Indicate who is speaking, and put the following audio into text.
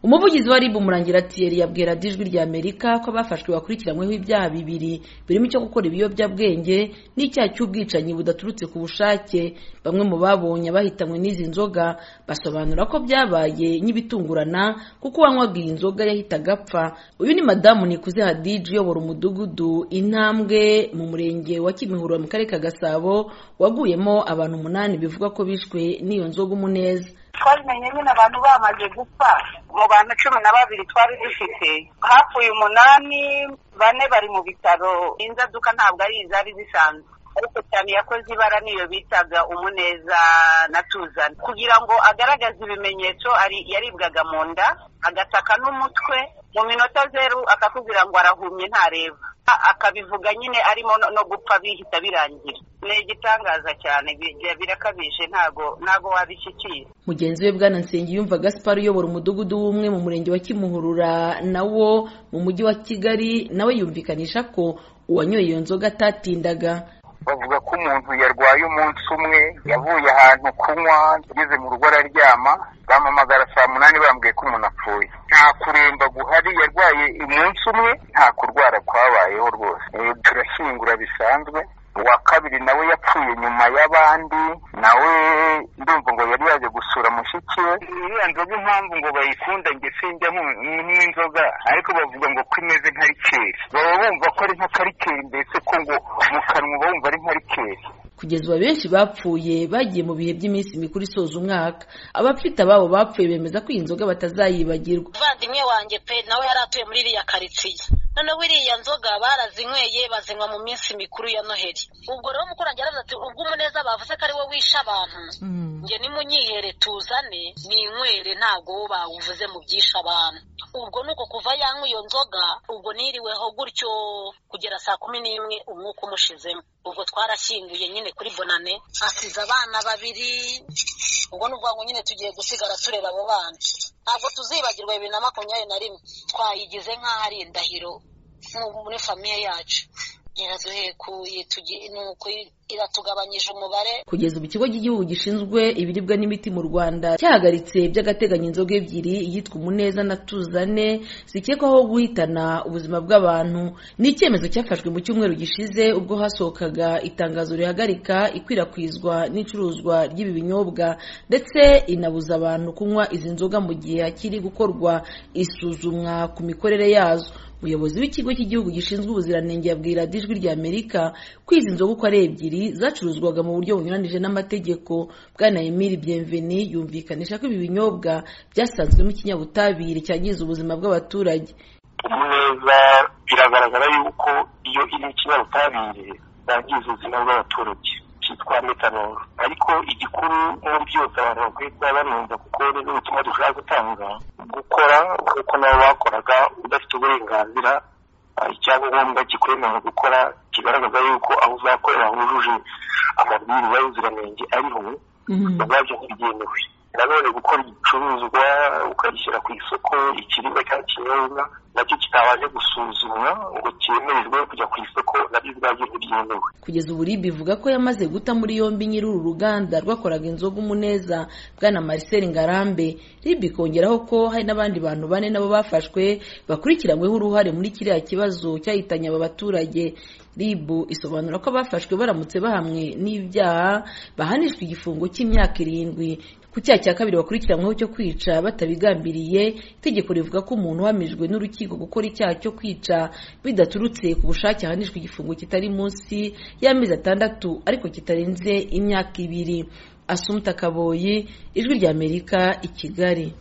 Speaker 1: umuvugizi wa rib umurangira atiyeri yabwira ijwi rya amerika ko abafashwe bakurikiranyweho ibyaha bibiri birimo icyo gukora ibiyobyabwenge n'icyaha cy'ubwicanyi budaturutse ku bushake bamwe mu babonye bahitanywe n'izi nzoga basobanura ko byabaye nk'ibitungurana kuko uwanywaga iyi nzoga yahitaga apfa uyu ni madamu nikuze hadiji uyobora umudugudu intambwe mu murenge wa kimihurura mu karere ka gasabo waguyemo abantu umunani bivuga ko bishwe n'iyo nzoga umuneza
Speaker 2: twabimenye nyine abantu bamaze gupfa mu bantu cumi na babiri twari dufite hapfuye umunani bane bari mu bitaro inzaduka ntabwo ari izari zisanzwe ariko cyane yakoze ibara niyo bitaga umuneza na tuzana kugira ngo agaragaze ibimenyetso yaribwaga mu nda agataka n'umutwe mu minota zeru akakubwira ngo arahumye ntareba akabivuga nyine arimo no gupfa bihita birangira ni igitangaza cyane birakabije ntago ntago wabishyikira
Speaker 1: mugenzi we bwana nsengiyumva gaspar uyobora umudugudu w'umwe mu murenge wa kimuhurura nawo mu mujyi wa kigali nawe yumvikanisha ko uwanyoye iyo nzoga atatindaga
Speaker 3: bavuga ko umuntu yarwaye umunsi umwe yavuye ahantu kunywa ageze mu rugo araryama bamuhamagara saa munani bambwiye ko umuntu apfuye nta kuremba guhari yarwaye umunsi umwe nta kurwara kwabayeho rwose turashyingura bisanzwe uwa kabiri nawe yapfuye nyuma y'abandi nawe ndumva ngo yari yaje gusura mushiki we iriya nzoga impamvu ngo bayikunda nge sinjya n'inzoga ariko bavuga ngo ko imeze nka rikeri baba bumva ko ari nka karikeri mbese ko ngo mu kanwa bumva ari nka rikeri
Speaker 1: kugeza ubu benshi bapfuye bagiye mu bihe by'iminsi mikuru isoza umwaka abafite ababo bapfuye bemeza ko iyi nzoga batazayibagirwa
Speaker 4: umuvandimwe wanjye pe nawe yari atuye muri iriya karitsiye noneho iriya nzoga barazinyweye bazinywa mu minsi mikuru ya noheli ubwo rero umukoranye aravuze ati ubwo umuneza bavuze ko ari wo wishe abantu njye nimunyihere tuzane ninywere ntabwo wo bawuvuze mu byishe abantu ubwo ni uko kuva yanywa iyo nzoga ubwo niriweho gutyo kugera saa kumi n'imwe umwuka umushizemo ubwo twarashyinguye nyine kuri bonane asize abana babiri ubwo ni ubwangu nyine tugiye gusigara tureba abo bana ntabwo tuzibagirwa bibiri na makumyabiri na rimwe twayigize nk'aho ari indahiro muri famiye yacu iraduhekuye nuko iratugabanyije umubare
Speaker 1: kugeza ubu ikigo cy'igihugu gishinzwe ibiribwa n'imiti mu rwanda cyahagaritse by'agateganyo inzoga ebyiri yitwa umuneza na tuzane zikekwaho guhitana ubuzima bw'abantu ni icyemezo cyafashwe mu cyumweru gishize ubwo hasohokaga itangazo rihagarika ikwirakwizwa n'icuruzwa ry'ibi binyobwa ndetse inabuza abantu kunywa izi nzoga mu gihe hakiri gukorwa isuzumwa ku mikorere yazo umuyobozi w'ikigo cy'igihugu gishinzwe ubuziranenge yabwira ijwi rya amerika ko izi nzoga uko ari ebyiri zacuruzwaga mu buryo bunyuranije n'amategeko bwana emile bienveni yumvikanisha ko ibi binyobwa byasanzwemo ikinyabutabire cyangiza ubuzima bw'abaturage
Speaker 5: umuneza biragaragara yuko iyo iri ikinyabutabire yangiza ubuzima bw'abaturage cyitwa metanoro ariko igikuru muri byose abantu bakwiye kuba banenza kuko nibwo ubutumwa dushobora gutanga gukora nk'uko nabo bakoraga udafite uburenganzira icyangombwa kikwemerera gukora kigaragaza yuko aho uzakorera hujuje amabwiriza y'ubuziranenge ariho ubwabyo ntibyemewe nanone gukora igicuruzwa ukagishyira ku isoko ikiribwa cyangwa ikinyobwa nacyo kitabanje gusuzumwa ngo cyemererwe kujya ku isoko nabyo ubwabyo ntibyemewe
Speaker 1: kugeza ubu ribi ivuga ko yamaze guta muri yombi nyiri uru ruganda rwakoraga inzoga umuneza bwana marcel ngarambe ribi ikongeraho ko hari n'abandi bantu bane nabo bafashwe bakurikiranyweho uruhare muri kiriya kibazo cyahitanye aba baturage ribu isobanura ko abafashwe baramutse bahamwe n'ibyaha bahanishwa igifungo cy'imyaka irindwi ku cyaha cya kabiri bakurikiranyweho cyo kwica batabigambiriye itegeko rivuga ko umuntu uhamijwe n'urukiko gukora icyaha cyo kwica bidaturutse ku bushake ahanishwa igifungo kitari munsi y'amezi atandatu ariko kitarenze imyaka ibiri asumta kaboyi ijwi ry'amerika i kigali